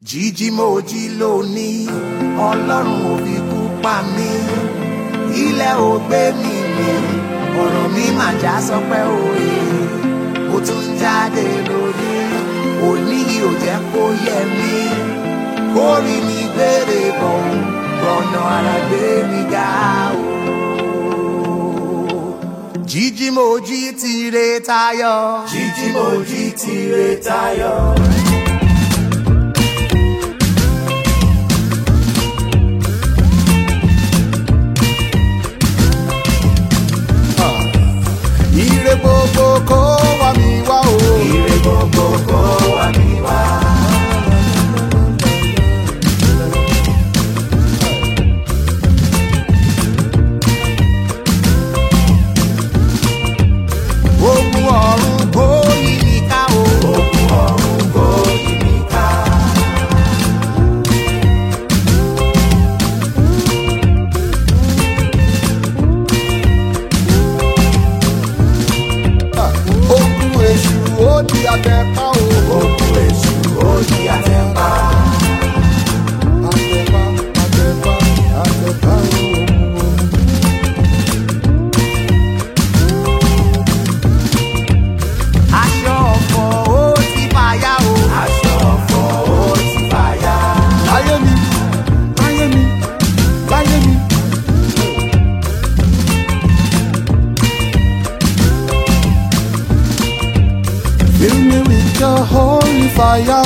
jíjí mo jí lónìí ọlọ́run ò fi kú pa mí ilẹ̀ ò gbé mi mì ọ̀rọ̀ mi mà já sọpẹ́ òye mo tún jáde lórí òní yìí ò jẹ́ kó yẹ mí kórì mi gbére bọ̀ rọ̀nà ara gbé mi ga o. jíjí mo jí tire tayọ. jíjí mo jí tire tayọ. Ire gbogbo kó wá mi wá o. ire gbogbo kó wá mi wá. ogun ọ̀run kó yí mi ká o. ogun ọ̀run kó yí mi ká. Ogun èṣù ó di àtẹ̀pá o. ogun èṣù ó di àtẹ̀pá. Àtẹ̀pá àtẹ̀pá àtẹ̀pá o. aṣọ ọ̀fọ̀ ó ti fàya o. aṣọ ọ̀fọ̀ ó ti fàya. Láyé mi, láyé mi, láyé mi. Fill me with your holy fire